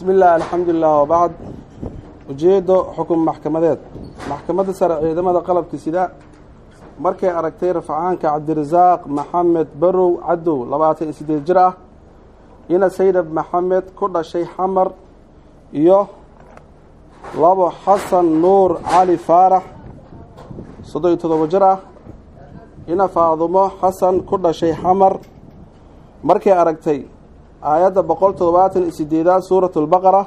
bismi illah alxamdulilah wabacd ujeedo xukun maxkamadeed maxkamadda sare ciidamada qalabka sida markay aragtay rafcaanka cabdirasaaq maxamed barow cadow labaatan iyo siddeed jir ah ina saydab maxamed ku dhashay xamar iyo labo xasan nuur cali faarax soddon iyo toddoba jir ah ina faadumo xasan ku dhashay xamar markay aragtay aayadda boqol toddobaatan iyo sideedaad suurat lbaqara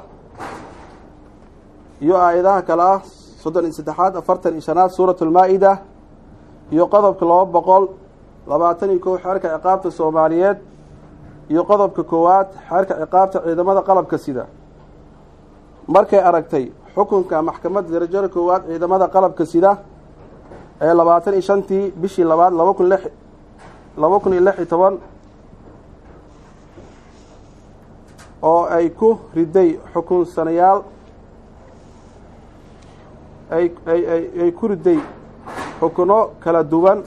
iyo aayadaha kale ah soddon iyo saddexaad afartan iyo shanaad suurat lmaa-ida iyo qodobka laba boqol labaatan iyo kow xeerka ciqaabta soomaaliyeed iyo qodobka koowaad xeerka ciqaabta ciidamada qalabka sida markay aragtay xukunka maxkamadda darajada koowaad ciidamada qalabka sida ee labaatan iyo shantii bishii labaad laba kun lix laba kun iyo lix iyo toban oo ay ku riday xukunsanayaal ay ay ay ay ku riday xukuno kala duwan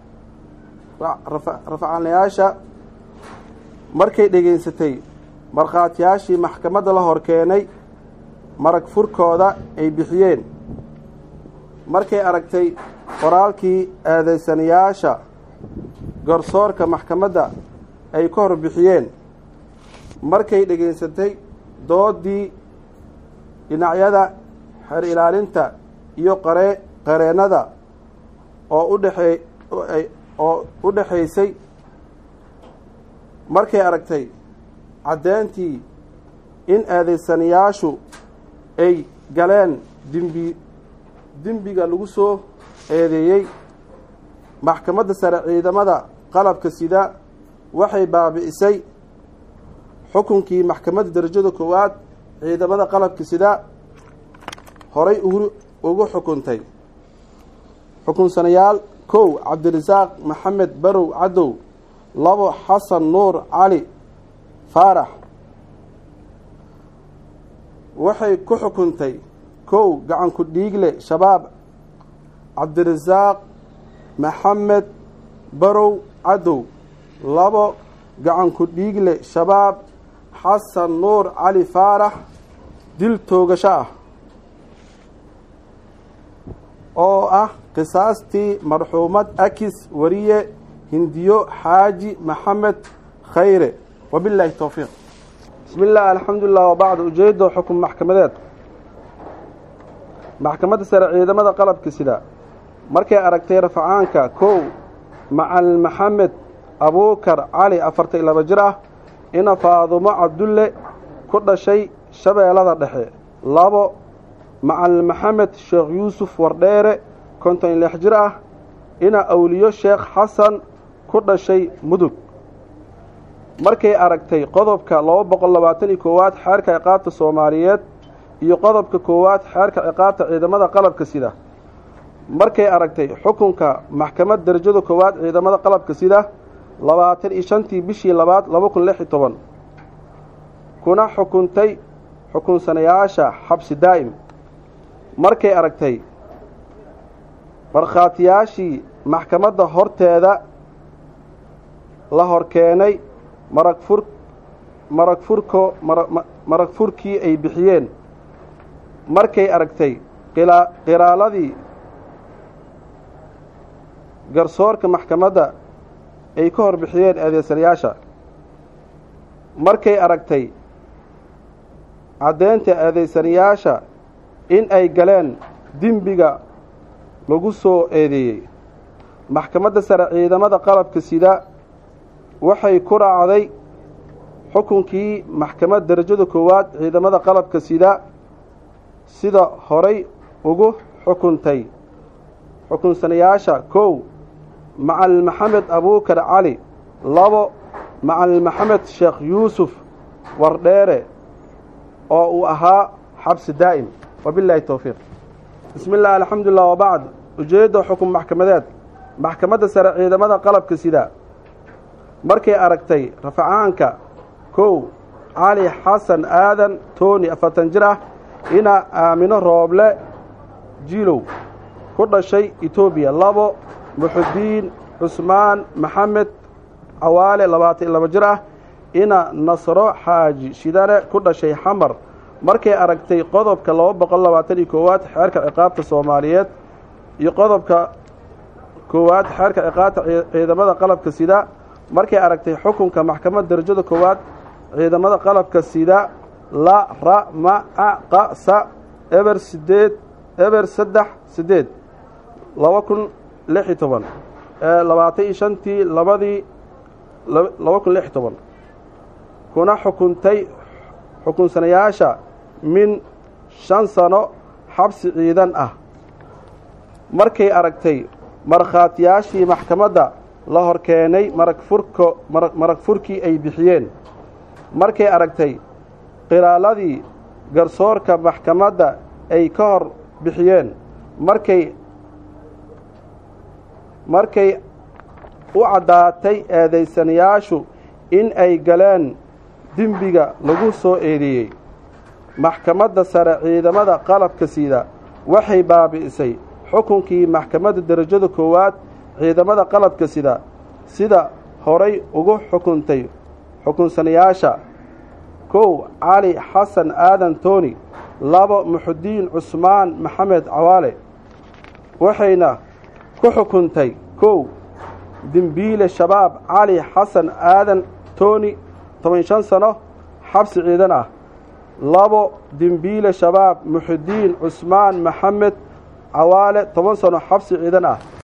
rafcanayaasha markay dhegeysatay markhaatiyaashii maxkamadda la hor keenay marag furkooda ay bixiyeen markay aragtay qoraalkii eedeysanayaasha garsoorka maxkamadda ay ka hor bixiyeen markay dhegeysatay doodii dhinacyada xeer ilaalinta iyo qare qareennada oo u dhexee oo u dhexaysay markay aragtay caddeyntii in eedeysanayaashu ay galeen dembi dembiga lagu soo eedeeyey maxkamadda sare ciidamada qalabka sida waxay baabi'isay xukunkii maxkamadda darajada koowaad ciidamada qalabka sida horay ugu xukuntay xukunsanayaal kow cabdirasaaq maxamed barow cadow labo xasan nuur cali faarax waxay ku xukuntay kow gacanku dhiigle shabaab cabdirasaaq maxamed barow cadow labo gacanku dhiigle shabaab xasan nuur cali faarax dil toogasho ah oo ah qisaastii marxuumad akis wariye hindiyo xaaji maxamed khayre wabilaahi towfiiq bismi illah alxamdulilah wabacd ujeedo xukun maxkamadeed maxkamadda sare ciidamada qalabka sida markay aragtay rafcaanka kow macal maxamed abuukar cali afartan iyo laba jir ah ina faadumo cabdulle ku dhashay shabeellada dhexe labo macal maxamed sheekh yuusuf wardheere konton iyo lix jir ah ina awliyo sheekh xasan ku dhashay mudug markay aragtay qodobka laba boqol labaatan iyo koowaad xeerka ciqaabta soomaaliyeed iyo qodobka koowaad xeerka ciqaabta ciidamada qalabka sida markay aragtay xukunka maxkamad darajada koowaad ciidamada qalabka sida labaatan iyo shantii bishii labaad laba kun lix iyo toban kuna xukuntay xukunsanayaasha xabsi daa'im markay aragtay markhaatiyaashii maxkamadda horteeda la hor keenay marag fur marag furko marag furkii ay bixiyeen markay aragtay qiraaladii garsoorka maxkamadda ay ka hor bixiyeen eedeysanayaasha markay aragtay caddeynta eedeysanayaasha in ay galeen dembiga lagu soo eedeeyey maxkamadda sare ciidamada qalabka sida waxay ku raacday xukunkii maxkamad darajada koowaad ciidamada qalabka sida sida horay ugu xukuntay xukunsanayaasha kow macal maxamed abuukar cali labo macal maxamed sheekh yuusuf wardheere oo uu ahaa xabsi daa'im wabilaahi towfiiq bismi illah alxamdulilah wabacd ujeedda xukun maxkamadeed maxkamadda sare ciidamada qalabka sida markay aragtay rafacaanka kow cali xasan aadan tooni afartan jir ah ina aamino rooble jiilow ku dhashay etoobiya labo muxudiin cusmaan maxamed cawaale labaatan iyo laba jir ah ina nasro xaaji shidane ku dhashay xamar markay aragtay qodobka laba boqol labaatan iyo koowaad xeerka ciqaabta soomaaliyeed iyo qodobka koowaad xeerka ciqaabta ciidamada qalabka sida markay aragtay xukunka maxkamadda darajada koowaad ciidamada qalabka sida la ra ma a qa sa eber sideed eber saddex sideed laba kun lix iyo toban labaatan iyo shantii labadii laba kun lix iyo toban kuna xukuntay xukunsanayaasha min shan sano xabsi ciidan ah markay aragtay markhaatiyaashii maxkamadda la hor keenay marag furko marag furkii ay bixiyeen markay aragtay qiraaladii garsoorka maxkamadda ay ka hor bixiyeen markay markay u caddaatay eedaysanayaashu in ay galeen dembiga lagu soo eedeeyey maxkamadda sare ciidamada qalabka sida waxay baabi'isay xukunkii maxkamadda derajada koowaad ciidamada qalabka sida sida horay ugu xukuntay xukunsanayaasha kow cali xasan aadan tooni labo muxudiin cusmaan maxamed cawaale waxayna ku xukuntay kow dembiile shabaab cali xasan aadan tooni toban shan sano xabsi ciidan ah labo dembiile shabaab muxudiin cusmaan maxamed cawaale toban sano xabsi ciidan ah